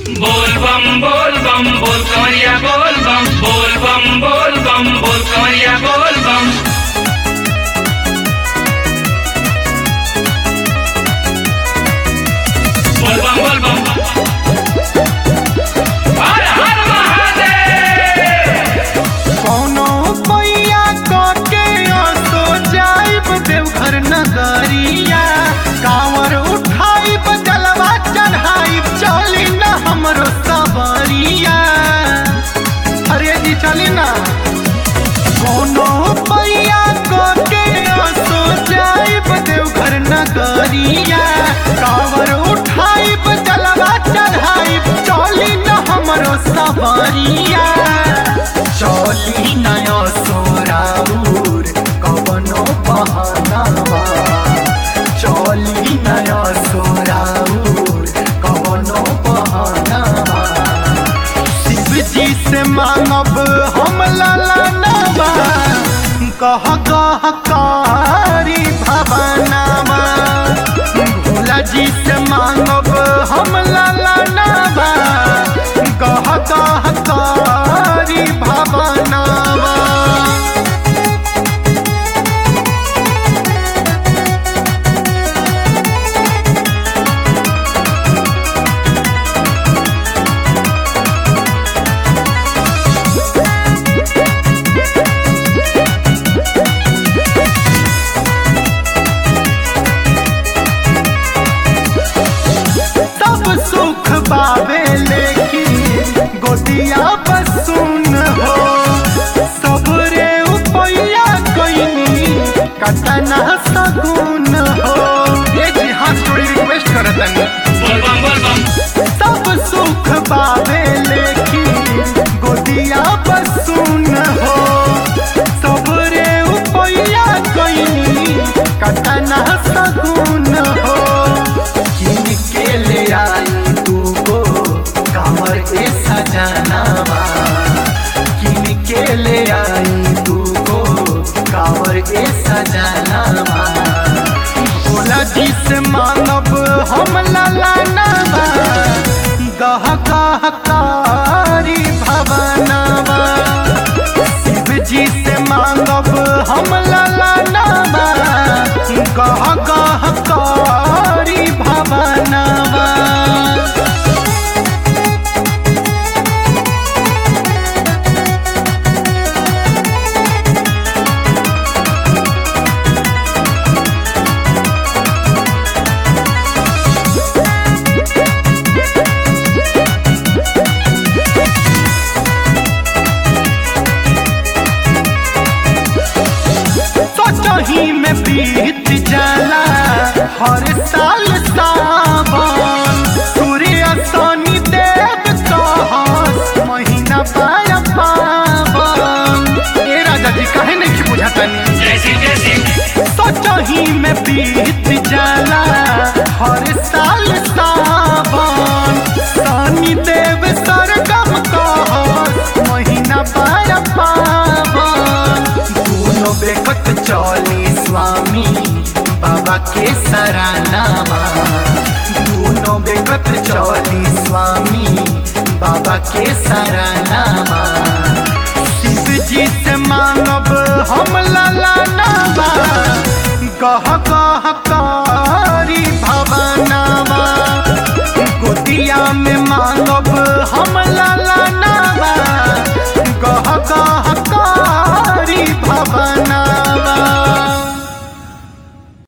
बोल बम बोल बम बोल कमरिया बोल बम बोल बम बोल बम बोल कमरिया बोल बम बोल बम बोल बम हर हर महादेव कौनो पैया के असो जाइब देवघर नगरिया कांवर उठाइब जलवा चढ़ाइब चली न हमरो सबरिया अरे जी चली ना कौनो पैया के असो जाइब देवघर नगरिया कांवर उठाइब जलवा चढ़ाइब चली न हमरो सबरिया चली नया सोराउर कवनो बहानावा चली नया सोराउर कवनो बहानावा शिव जी से मांगब हम ललनवा कह कह कारी भवनवा भोला जी से मांगब हम ललनवा कह कह कारी भवनवा सब सुख बाबे लेकिन गोदिया बसुन हो सबरे उपैया कोइनी कतना सगुन हो ये जी हाथ जोड़ी रिक्वेस्ट करतनी बोल बम बोल बम सब सुख बाबे लेकिन गोदिया बसुन हो सबरे उपैया कोइनी कतना सगुन हो किन के ले आई तू को कामर ए सजनावा किन के ले आई तू को कामर ए सजनावा भोला जी से मानब हम ललनवा गह गह कारी भवनवा शिव जी से मांगब हम ललनवा गह गह कारी भवनवा सोचही में बीत जाला हर साल सावन सूर्य शनि देव कहस महीना पाया पावन ए राजा जी कहे नहीं कि बुझातनी जय श्री जय श्री सोचही में बीत जाला हर साल सावन शनि देव सरगम कहस महीना पाया पावन दोनों बेकत चली स्वामी बाबा के सरानामा दोनों बेकत चली स्वामी बाबा के सरानामा शिव जी से मांगब हम ललनवा कह कह कारी भवनवा गोदिया में मांगब हम ललनवा